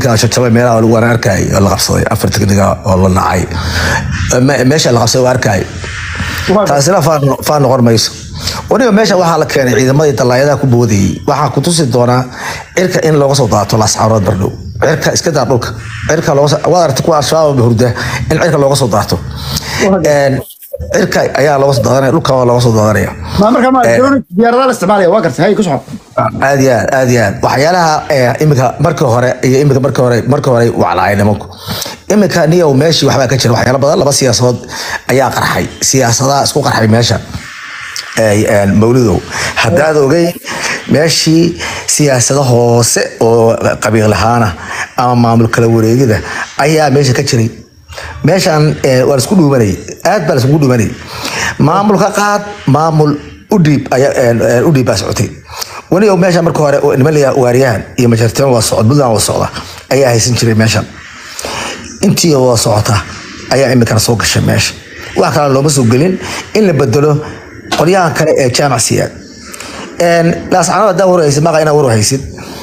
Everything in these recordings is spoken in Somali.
tekniga jajabay meelaha lagu waan arkay oo la qabsaday afar tekniga oo la nacay Me- meesha la qabsaday waa arkay taasina faan- faan noqon mayso waniba meesha waxaa la keenay ciidamadii dalaayadaha ku boodayay waxaa ku tusi doonaa cirka in looga soo daato lascaarood bardhow cirka iska daa dhulka cirka looga soo- waad aragtay kuwa al-shabaab hurda in cirka looga soo daato Een, cirka ayaa looga soo daadanaya dhulka waa looga soo daadanaya ma marka ma Eh. drone diyaaradaha la isticmaalaya waa gartay hay ku socod aad iyo aad aad iyo aad waxyaalaha eh, imika markii hore iyo imika markii hore markii hore waclaay nimanku imika niyow meeshii waxbaa ka jira waxyaalo badan laba siyaasadood ayaa qarxay siyaasadaha isku qarxay meesha Ay, een, mawlidow haddaad ogey meeshii siyaasado hoose oo qabiil ahaana ama maamul kala wareegida ayaa meesha ka jiray meeshan eh, waa laisku dhuumanayay aad baa laiskugu dhuumanayay maamulka qaad maamul udhiib ayaa een, een, udhiib baa socotay wanigo meesha marka hore oo niman layaa waaryahan iyo majarteen waa socod buntland waa socda ayaa haysan jiray meeshan intii wada socota ayaa imikana soo gashay meesha wax kale looma soo gelin in la bedelo qolyahan kale ee jaamacsiyaad laascanood haddaa warhaysid maqa inaa warhaysid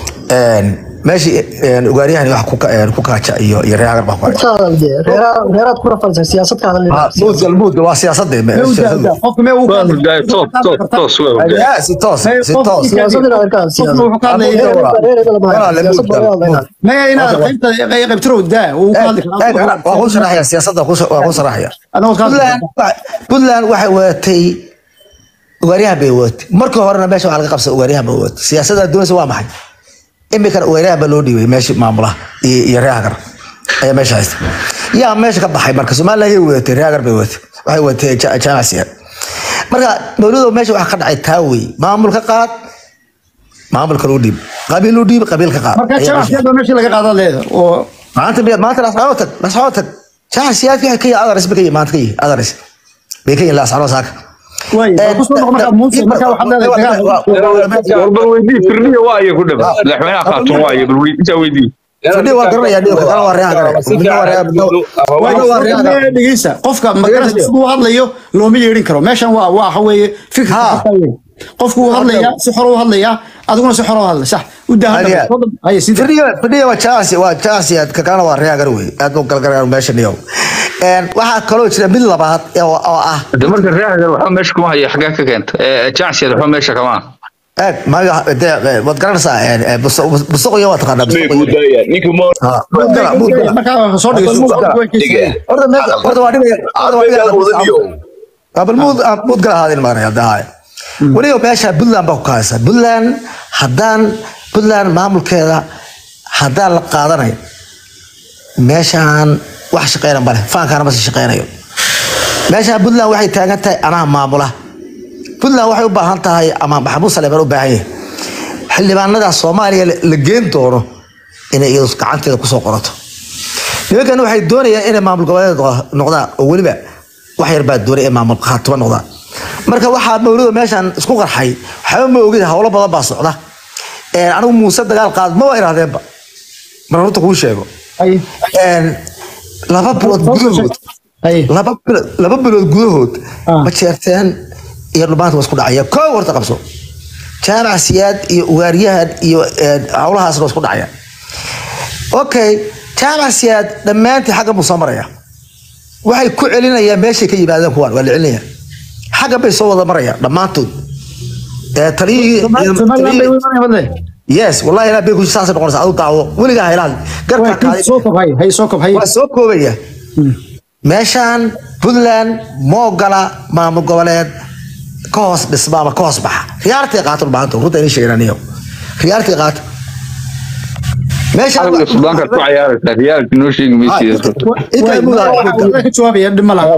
meeshii ugaaryahan wax ku ka- een, ku kaaja iyo iyo reer baa ku kaaja reeraad ku rafalsan siyaasad ka hadlayna muudga muudga waa siyaasadde qofka mee uu waa hurdaay toos toos toos waa hurdaay si toos si toos siyaasad inaad arkaan qofka wuxuu ka hadlaya Walaal, maya inaad qaybta qaybtiro daa uu ka hadli karaa waa ku sharaxaya siyaasadda waa ku sharaxaya anagoo ka hadli puntland wa- puntland waxay wadatay ugaaryahan bay wadatay markii horena meesha waxaa laga qabsa ugaaryahan bay wadatay siyaasadda doonaysa waa maxay imikana ugaaryahan baa loo dhiibay meeshii maamulaha iyo iyo reehagar ayaa meesha haysta yaa meesha ka baxay marka somaliland yay wadatay reehagar bay wadatay waxay wadatay ja- jaamac siyaad marka mawladow meesha waxaa ka dhacay taa wey maamulka qaad maamulka loo dhiib qabiil loo dhiib qabiilka qaad marka Ayaa meesha- jamacsiyada meeshii laga qaadan leeda oo maanta miyaad maanta laascano tag laascano tag jaaca siyaadka waxay ka yihin adaris bay ka yihin maanta ka yihin adaris bay ka yihin laascano saaka way ku soo noqon marka muuse marka waxaad leedahay dagaal war bal weydii firniya waa iyo ku dhaba madaxweynaha khaatun waa iyo bal weydii intaa weydii fadhi waa garanaya dhigo kana waa reeha gare midna waa reeha midna waa reeha gare dhegeysa qofka magarasa siduu hadlayo looma yeedhin karo meeshan waa waa waxa weeye fikir Ha. qofku uu hadlaya si xor u hadlaya adiguna si xor u hadla sax u Hadiya. daahan haye sida fadhiga fadhiga waa jaasi waa jaasi ka kana waa reeha gare wey aad buu kala garagaar meesha niyow een waxaa kaloo jira mid labaad oo oo ah de marka reehagar waxba meesha kuma hayo xagee ka keenta jacsiyaad waxba meesha kama aha eeg maga de waad garanaysaa een busuqyo waa taqaanaa Mee busuqyo budaya ninka ma ha muud gala muud gala marka soo dhigeyso diga horta meesha horta waa dhibaya horta waa Aqalbeegaa wadaniyo. dhibaya abal muud muud gala haadin maanay hadda weliba meesha puntland baa ku kaaysa puntland haddaan puntland maamulkeeda haddaan la qaadanayo meeshaan wax shaqeyna male faankaana ma sii shaqeynayo meeshaan puntland waxay taagan tahay anaa maamula puntland waxay u baahan tahay ama maxamuud saleeman u baahan yahay xildhibaanada soomaaliya la- la geen doono inay iyadu gacanteeda kusoo qorato nimankan waxay doonayaan inay maamul goboleed noq- noqdaan oo weliba wax yar baa doonay in maamul khaatimo noqdaan marka waxaa mawlida meeshan isku qarxay waxba ma ogid howlo badan baa socda Een, anigu muuse dagaal qaad ma waa irahdeenba mar horta kuu sheego haye Een, laba bilood gudahood haye laba bilood laba bilood gudahood Ah. ma jeerteen iyo dhumaanta waa isku dhacaya koo horta qabso jaamac siyaad iyo ugaaryahan iyo een, howlahaasna waa isku dhacaya okay jaamac siyaad dhammaantii xaggan buu soo maraya waxay ku celinayaan meeshay ka yimaadeen kuwaan waa la celinaya xaggan bay soo wada marayaan dhammaantood Ee, taliyihii Somaliland bay taliyihii- u imanayaan wadle yes wallahi ilaa bay ku saasay noqonaysa adu daawo weligaa haylaad garka way qaaday soo kob haye haye soo kob haye waa soo koobaya meeshaan puntland ma ogola maamul goboleed ka hoos dhisma ama ka hoos baxa riyaartii qaato maanta runta inay sheegnaniyo riyaartii qaato meeshaan xalga sudaanka ku cayaaraysa riyaalki noo sheegi maysiida intaa mudaa way ka jawaabaya dhima laha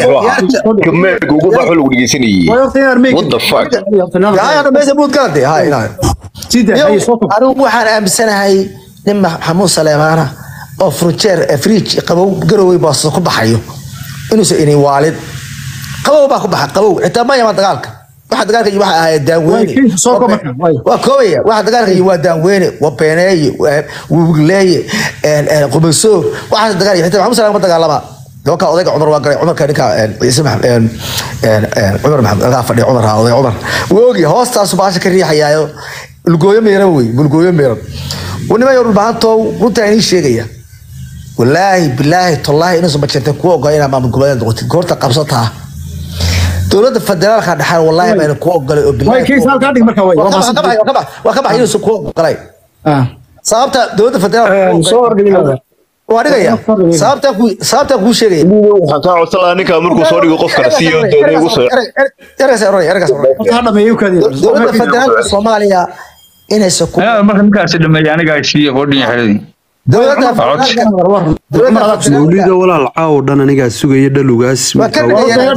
meelka ugu baxo lagu dhegeysanayay way horta inaad meeg what the fuck yaayana meesha muud galade hay inaa sida haye soo kob anigu waxaan aaminsanahay nin maxamuud saleemaana oo furjeer friij qabow garowey baaso ku baxayo inuusan ini waalid qabow baa ku baxa qabow xitaa ma yama dagaalka waxa dagaalka iyo waxa ahayd daanweyne Way, kii soo koob marka, way. waa koobaya waxa dagaalka iyo waa daanweyne waa beeneeye waa wigleeye qubayso waxaas dagaal xitaa maxamuud saleema ma dagaalama doonka odayga cumar waa galay cumarka ninka een, ciise maxamed een, een, een, cumar maxamed alkaa fadhiya cumar haa oday cumar wuu ogyahay hoostaasu baasha ka riixayaayo bulgooyo meeran wey bulgooyo meeran niman yar dhulbahantow runtaa inii sheegaya walaahi bilaahi tallaahi inuusan majeerteen kuwa ogola inaa maamul goboleed noqotid goorta qabsataa dowladda federaalka dhexaan wallaahi baan ku ogolay oo way kiis halkaa dhig marka way waa ka baxay inuusan ku ogolay sababta dowladda federaalka soo horgelinada waa dhigaya sababtaa ku sababtaa kuu sheegaya waxaan kaa codsan lahaa ninkaa markuu soo dhigo qofkana siiyo doonay ugu soo ergaas oranay ergaas oranay ha dhameeyo kaadi dowladda federaalka soomaaliya inaysan ku Anaga marka ninkaasi dhameeya aniga ay siiye qodhin xeradii dowladda mawlida walaal caaw dhan anigaa sugaya dhalugaas waa ka dhigaya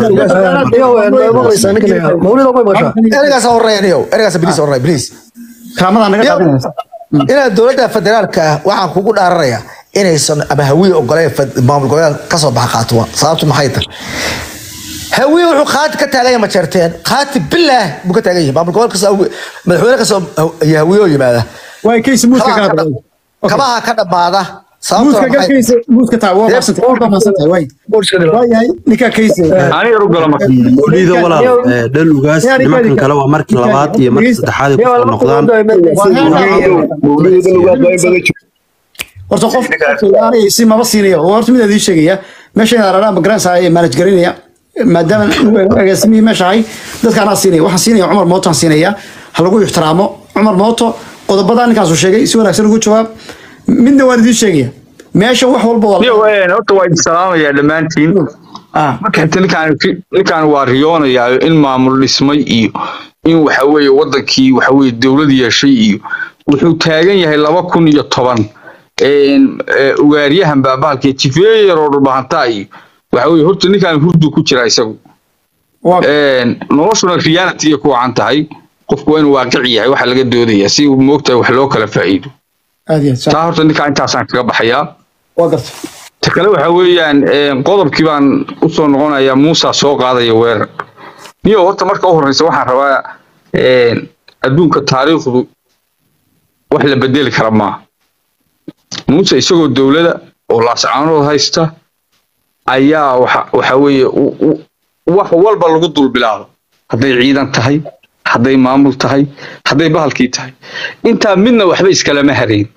mawlida way maqashaa ergaas horeeya niyow ergaas please horeeya please kaamada naga qaadanaysa inaad dowladda federaalka ah waxaan kugu dhaaranayaa inaysan ama hawiye ogoleen fed- maamul goboleed kasoo baxa qaatuwa sababtu maxay tahay hawiye wuxuu qaati ka taagan yahay majeerteen qaati bilaah buu ka taagan yahay maamul goboleed kasoo hawi- madaxweyne kasoo iyo hawiye oo yimaada way kiis muuska kabaha ka ka dhab- kabaha ka dhammaada sababtuna muuska maxay galkiisa muuska taa waa maasantay waa maasantay way waayahay ninka kiis ani yar u galo marka mawlida walaal eh, dhalugaas nimankan kale waa markii labaad iyo markii saddexaad ay kusoo noqdaan mawlida lugaad waa in badan jiro horta qof qofkii si maba siinayo oo horta mid ii sheegaya meesha inaad araraan magaranaysa ay manage garanaya maadaama agaasimihii meesha ahay dadka anaa siinaya waxaan siinaya cumar mooto aan siinaya ha lagu ixtiraamo cumar mooto qodobada ninkaasuu sheegay si wanaagsan ugu jawaab midna waan idiin sheegaya meesha wax walba waa niyo een horta waa idin salaamayaa dhammaantiin ah marka xigta ninkaan ninkaan waa riyoonayaa in maamul dhismay iyo in waxa weeye wadankii waxa weeye dowlad yeeshay iyo wuxuu taagan yahay laba kun iyo toban een, ee, ugaaryahan baabahalkii jifeeyar oo dhulbahantaa iyo waxa weeye horta ninkaan hurdu ku jira isagu waa een, noloshuna reality ku wacan tahay qofku waa inuu waaqic yahay waxa laga doodaya si uu moogtahay wax loo kala faa'iido aad iyo aad taa horta ninkaan intaasaan kaga baxayaa waa garta ta kale waxa weeyaan een, qodobkii baan usoo noqonayaa muusa soo qaadaya weerar niyo horta marka u horeysa waxaan rabaa een, adduunka taariikhdu wax la bedeli kara maaha muuse isagoo dowlada oo laascaanood haysta ayaa waxa waxa weeye u- u- wax walba lagu dul bilaabo hadday ciidan tahay hadday maamul tahay hadday bahalkii tahay intaa midna waxba iskalama harayn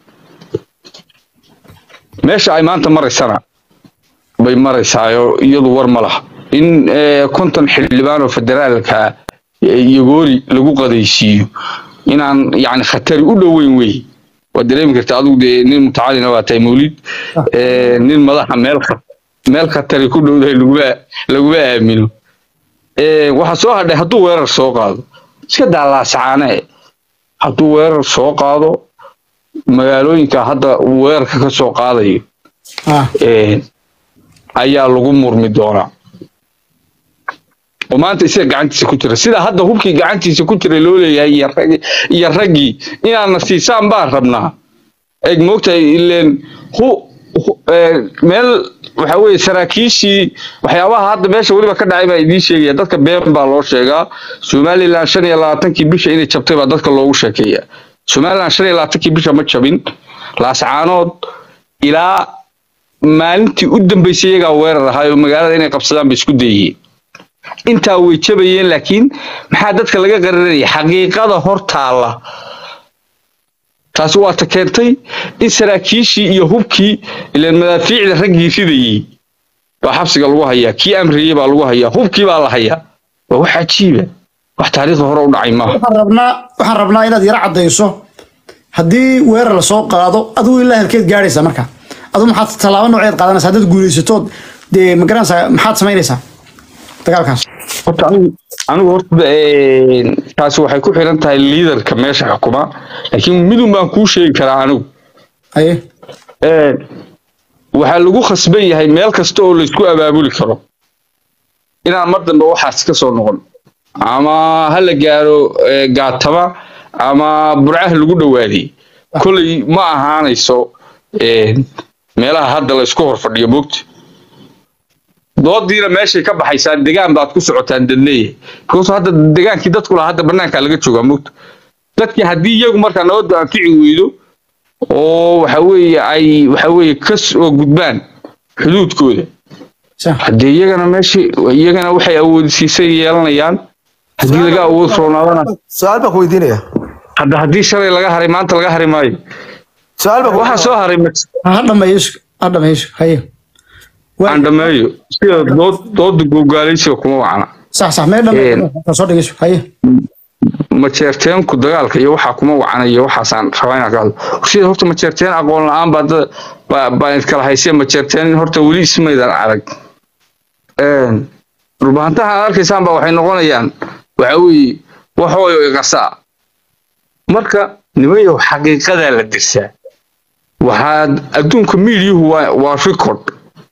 meesha ay maanta maraysana bay maraysaayo iyadu war ma laha in eh, konton xildhibaan oo federaalka yagoori lagu qadaysiiyo inaan yani khatari u dhoweyn wey waad dareemi karta adigu dee nin mutacalina waa tahay mawlid Eh, nin madaxa meel kha- meel khatari ku dhowdahay laguma laguma aamino Eh, waxaa soo hadhay hadduu weerar soo qaado iska daalaasacaane hadduu weerar soo qaado magaalooyinka hadda uu weerarka ka soo qaadayo ah een, ayaa lagu murmi doonaa oo maanta isaga gacantiisa ku jira sida hadda hubkii gacantiisa ku jira loo leeyahay iyo rag- iyo raggii inaadna siisaan baan rabnaa eeg moogtahay ileen hu hu- ee, meel waxa weeye saraakiishii waxyaabaha hadda meesha weliba ka dhacay baa idiin sheegaya dadka been baa loo sheegaa somalilan shan iyo labaatankii bisha inay jabtay baa dadka loogu sheekeeya somalilan shan iyo labaatankii bisha ma jabin laascaanood ilaa maalintii u dambeysay iyagaa weerar ahaa oo magaalada inay qabsadaan bay isku dayeen intaa way jabayeen laakiin maxaa dadka laga qarinaya xaqiiqada hor taalla taasi waa ta keentay in saraakiishii iyo hubkii ileen madaafiicda raggii ridayey baa xabsiga lagu hayaa kii amriyey baa lagu hayaa hubkii baa la hayaa waa wax cajiiba wax taariikhda hore u dhacay maaha waxaan rabnaa waxaan rabnaa inaad yara caddayso haddii weerar lasoo qaado adigu ilaa halkeed gaadhaysa marka adigu maxaad tallaabo nooceed qaadanaysa haddaad guulaysatood dee ma garanaysaa maxaad samaynaysaa dagaalkaas horta anigu anigu horta een, taasi waxay ku xiran tahay liidarka meesha xukuma laakiin midun baan kuu sheegi karaa anigu aye Een, waxaa lagu khasban yahay meel kasta oo laysku abaabuli karo inaan mar dambe waxaas ka soo noqon ama ha la gaaro ee, gaatama ama burcaha lagu dhowaaday kolay ma ahaanayso een, meelaha hadda la isku horfadhiyo moogta doodiina meeshay ka baxaysaan degaan baad ku socotaan dadleeyahay because hadda degaankii dadku lahaa hadda banaankaa laga joogaa moogta dadkii haddii iyagu markaa nabaddu anfici weydo oo waxa weeye ay waxa weeye ka soo gudbaan xuduudkooda sa haddee iyagana meesha iyagana waxay awoodsiisay yeelanayaan haddii laga awood roonaadana su-aal baan ku weydiinaya hadda haddii shalay laga haray maanta laga hari maayo su-aal baa waxaa soo haray ma- ha dhameeyo ha dhameeyo haye Waa- aan dhameeyo sida dood dooda gogaalaysiga kuma wacna sax sax mee dhameeyo soo dhigayso haye majeerteenku dagaalka iyo waxaa kuma wacanayo waxaasaan rabaa inaan ka hadlo sida horta majeerteen aqoon la-aan baa dad baa baa iskala haysee majeerteen horta weli ismaydan arag Een, dhulbahantaha aad arkaysaan baa waxay noqonayaan waxa weeye waxooyo iqasaa marka nimayow xaqiiqadaa la dirsaa waxaad adduunka miidiyuhu waa waa record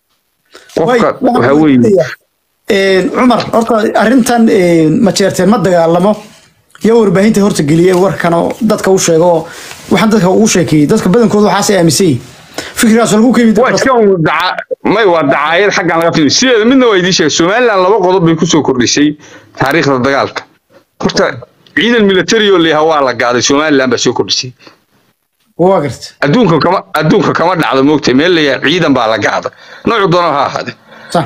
Way, qofka waxaan waxa weeye weydiinayaa, een, cumar horta arrintan een, ma jeerteen ma dagaalamo iyo warbaahinta horta geliyey warkan oo dadka u sheego oo waxaan dadka ugu sheekeeyey dadka badankooda waxaasay aaminsan yihiin fikrigaas lagu keeni waa iska un daca may waa dacaayad xaggan laga filim sideeda midna waa idiin sheegay somaliland laba qodob bay kusoo kordhisay taariikhda dagaalka horta ciidan military oo layaha waa la gaaday somaliland baa soo kordhisay waa garta adduunka kama adduunka kama dhacdo moogtay meel layaha ciidan baa la gaada noocu doona ha ahaade sax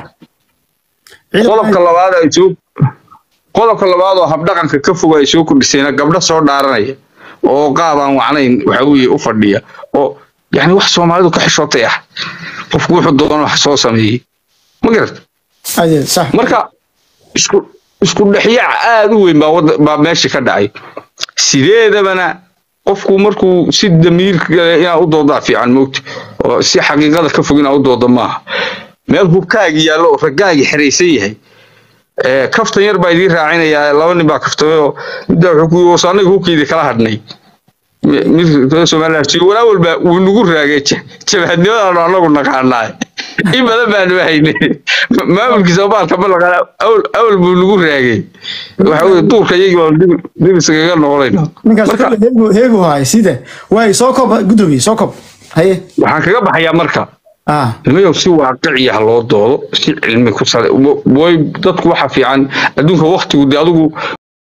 qodobka labaad ay soo qodobka labaad oo habdhaqanka ka foga ay soo kordhisayna gabdho soo dhaaranaya oo qaab aan wacnayn waxa weeye u fadhiya oo yani wax soomaalidu ka xishootay ah qofku wuxuu doono wax soo sameeyey ma garat adeed sax marka isku isku dhexyaac aad u weyn baa wada baa meesha ka dhacay sideedabana qofku markuu si damiirka gale inaa u doodaa fiican moogta oo si xaqiiqada ka fog inaa u dooda maaha meel hubkaagi yaallo oo raggaagi xeraysan yahay ee kaftan yar baa idiin raacinayaa laba nin baa kaftamay oo middaa wuxuu ku yii "Wasa anaga hubkeydii kala hadhnay Mi- mid reer somaliland si walaa walba wuu nagu raagay ja- jabhadnimadaan anagu naqaanaa in badan baanu haynay maamulkiisa baalka ma naqaana awal awal buu nagu raagay waxa weye duurka iyagii baan dib dib iskaga noqonayna ninkaas marka kale heegu heegu haay sida waay soo kob gudoomiye soo kob haye waxaan kaga baxayaa marka ah nimayow si waaqiciya ha loo doodo si cilmi ku sale way dadku waxa fiican adduunka waktigu dee adigu